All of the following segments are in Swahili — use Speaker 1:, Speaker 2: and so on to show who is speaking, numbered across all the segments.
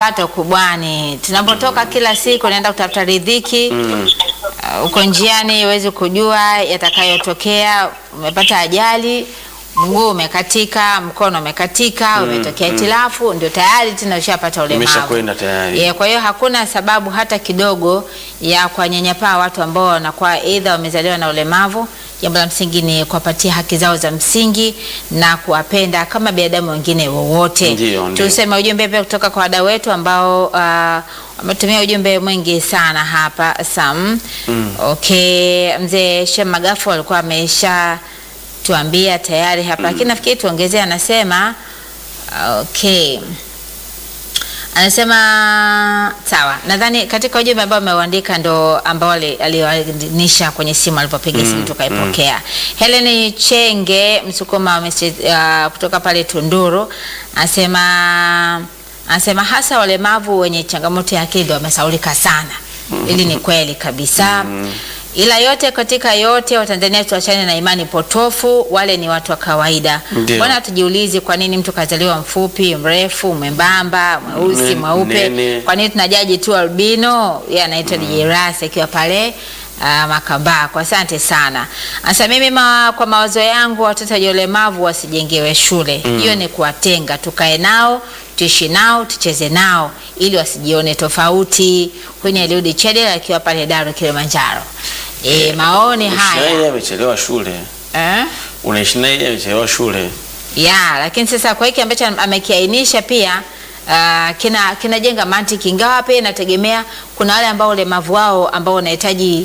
Speaker 1: pato kubwani. Tunapotoka kila siku naenda kutafuta riziki uh, uko njiani huwezi kujua yatakayotokea. Umepata ajali, mguu umekatika, mkono umekatika, umetokea itilafu, ndio tayari tena ushapata ulemavu.
Speaker 2: Umeshakwenda tayari.
Speaker 1: Yeah, kwa hiyo hakuna sababu hata kidogo ya kuwanyanyapaa watu ambao wanakuwa aidha wamezaliwa na ulemavu. Jambo la msingi ni kuwapatia haki zao za msingi na kuwapenda kama binadamu wengine wowote.
Speaker 2: Ndio, ndio.
Speaker 1: Tuseme ujumbe pia kutoka kwa wadau wetu ambao uh, wametumia ujumbe mwingi sana hapa Sam. Okay, mzee Shem Magafu alikuwa amesha tuambia tayari hapa, lakini nafikiri tuongezee, anasema okay anasema sawa, nadhani katika ujumbe ambao ameuandika ndo ambao ali- aliwanisha kwenye simu alipopiga simu tukaipokea. Helen Chenge Msukuma wa mesi- uh, kutoka pale Tunduru anasema anasema hasa walemavu wenye changamoto ya akili ndio wamesaulika sana. Hili ni kweli kabisa. Ila yote katika yote, Watanzania tuachane na imani potofu, wale ni watu wa kawaida.
Speaker 2: Ndio.
Speaker 1: Mbona tujiulizi kwa nini mtu kazaliwa mfupi, mrefu, mwembamba, mweusi,
Speaker 2: Ne-
Speaker 1: mweupe?
Speaker 2: nene.
Speaker 1: Kwa nini tunajaji tu albino? Yeye anaitwa DJ Ras akiwa pale uh, Makambako. Asante sana. Asa mimi ma, kwa mawazo yangu watoto wenye ulemavu wasijengewe shule. Hiyo ni kuwatenga, tukae nao, tuishi nao, tucheze nao ili wasijione tofauti. Huyu ni Eliudi Chede akiwa pale Daru Kilimanjaro. E, maoni
Speaker 2: Unaishi naye
Speaker 1: haya
Speaker 2: yeye amechelewa shule.
Speaker 1: eh?
Speaker 2: Unaishi naye yeye amechelewa shule.
Speaker 1: ya lakini sasa kwa hiki ambacho amekiainisha pia uh, kina kinajenga mantiki, ingawa pia inategemea. Kuna wale ambao ulemavu wao ambao wanahitaji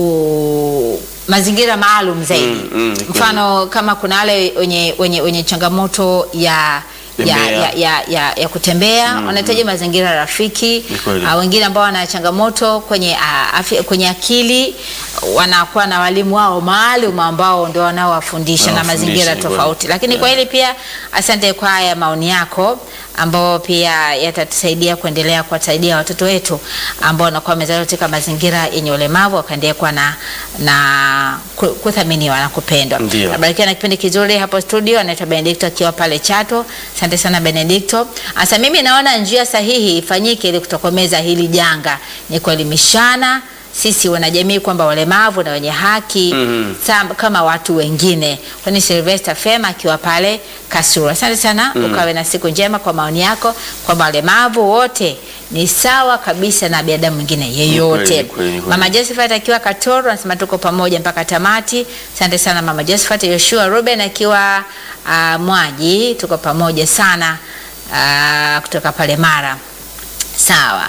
Speaker 1: u- mazingira maalum zaidi
Speaker 2: Mm, mm, ni kweli.
Speaker 1: mfano kama kuna wale wenye, wenye, wenye changamoto ya ya,
Speaker 2: Tembea.
Speaker 1: ya, ya, ya, ya kutembea wanahitaji mazingira rafiki.
Speaker 2: Ni kweli.
Speaker 1: Uh, wengine ambao wana changamoto kwenye, uh, afya, kwenye akili wanakuwa na walimu wao maalum ambao ndio wanaowafundisha na
Speaker 2: Wanawafundisha,
Speaker 1: mazingira
Speaker 2: ni kweli.
Speaker 1: tofauti. Lakini kwa hili pia asante kwa haya maoni yako ambao pia yatatusaidia kuendelea kuwasaidia watoto wetu ambao wanakuwa wamezaliwa katika mazingira yenye ulemavu wakaendelea kuwa na, na ku- kuthaminiwa na kupendwa.
Speaker 2: Ndio.
Speaker 1: Nabarikiwa na kipindi kizuri hapo studio, anaitwa Benedicto akiwa pale Chato. Asante sana Benedicto. Asa mimi naona njia sahihi ifanyike ili kutokomeza hili janga ni kuelimishana sisi wanajamii kwamba walemavu na wenye haki
Speaker 2: Mhm.
Speaker 1: sam- kama watu wengine. Kwani Sylvester Fema akiwa pale Kasuru. Asante sana, ukawe na siku njema kwa maoni yako kwamba walemavu wote ni sawa kabisa na binadamu mwingine yeyote.
Speaker 2: kweli, ni kweli, ni kweli.
Speaker 1: Mama Josephat akiwa Katoro anasema tuko pamoja mpaka tamati. Asante sana Mama Josephat. Yoshua Ruben akiwa uh, Mwaji, tuko pamoja sana uh, kutoka pale Mara. Sawa,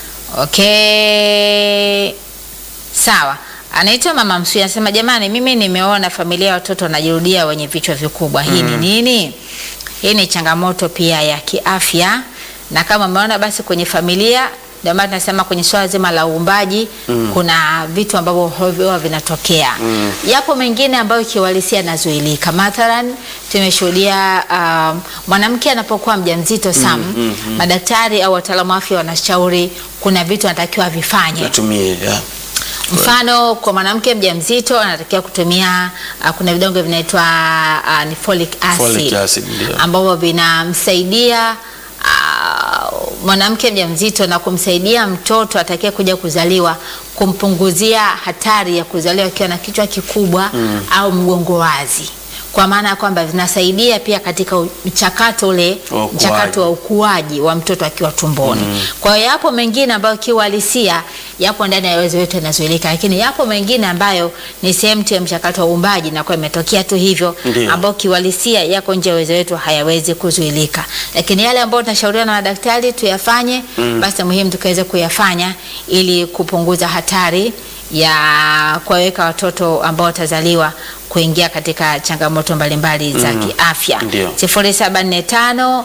Speaker 1: okay, sawa. Anaitwa Mama Msuya anasema, jamani, mimi nimeona familia ya watoto wanajirudia wenye vichwa vikubwa. Hii ni nini? Hii ni changamoto pia ya kiafya, na kama umeona basi kwenye familia, ndio maana tunasema kwenye swala zima la uumbaji kuna vitu ambavyo huwa vinatokea. Yapo mengine ambayo kiuhalisia yanazuilika. Mathalan, tumeshuhudia um, mwanamke anapokuwa mjamzito Sam, madaktari au wataalamu wa afya wanashauri kuna vitu anatakiwa avifanye.
Speaker 2: Natumie ya.
Speaker 1: Mfano, kwa mwanamke mjamzito anatakiwa kutumia uh, kuna vidonge vinaitwa uh, ni folic acid,
Speaker 2: Folic acid, ndio.
Speaker 1: ambavyo vinamsaidia uh, mwanamke mjamzito na kumsaidia mtoto atakaye kuja kuzaliwa kumpunguzia hatari ya kuzaliwa akiwa na kichwa kikubwa au mgongo wazi, kwa maana ya kwamba vinasaidia pia katika u- mchakato ule
Speaker 2: Wa ukuaji.
Speaker 1: mchakato wa ukuaji wa mtoto akiwa tumboni. Kwa hiyo yapo mengine ambayo kiuhalisia yapo ndani ya uwezo wetu yanazuilika, lakini yapo mengine ambayo ni sehemu tu ya mchakato wa uumbaji na kwa imetokea tu hivyo,
Speaker 2: Ndio.
Speaker 1: ambayo kiuhalisia yako nje ya uwezo wetu, hayawezi kuzuilika. Lakini yale ambayo tunashauriwa na madaktari tuyafanye, basi muhimu tukaweze kuyafanya ili kupunguza hatari ya kuwaweka watoto ambao watazaliwa kuingia katika changamoto mbalimbali za kiafya.
Speaker 2: Ndio.
Speaker 1: 0745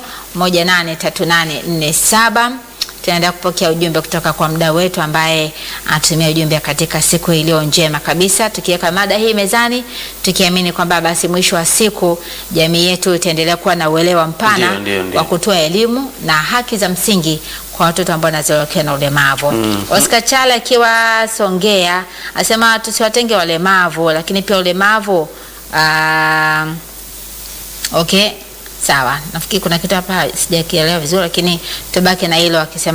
Speaker 1: 183847 tunaendelea kupokea ujumbe kutoka kwa mdau wetu ambaye anatumia ujumbe katika siku iliyo njema kabisa, tukiweka mada hii mezani, tukiamini kwamba basi mwisho wa siku jamii yetu itaendelea kuwa na uelewa mpana
Speaker 2: Ndio, ndio, ndio.
Speaker 1: wa kutoa elimu na haki za msingi kwa watoto ambao wanazaliwa wakiwa na ulemavu. Oscar Chala akiwa Songea asema tusiwatenge walemavu, lakini pia ulemavu ah, okay sawa nafikiri kuna kitu hapa sijakielewa vizuri lakini tubaki na hilo akisema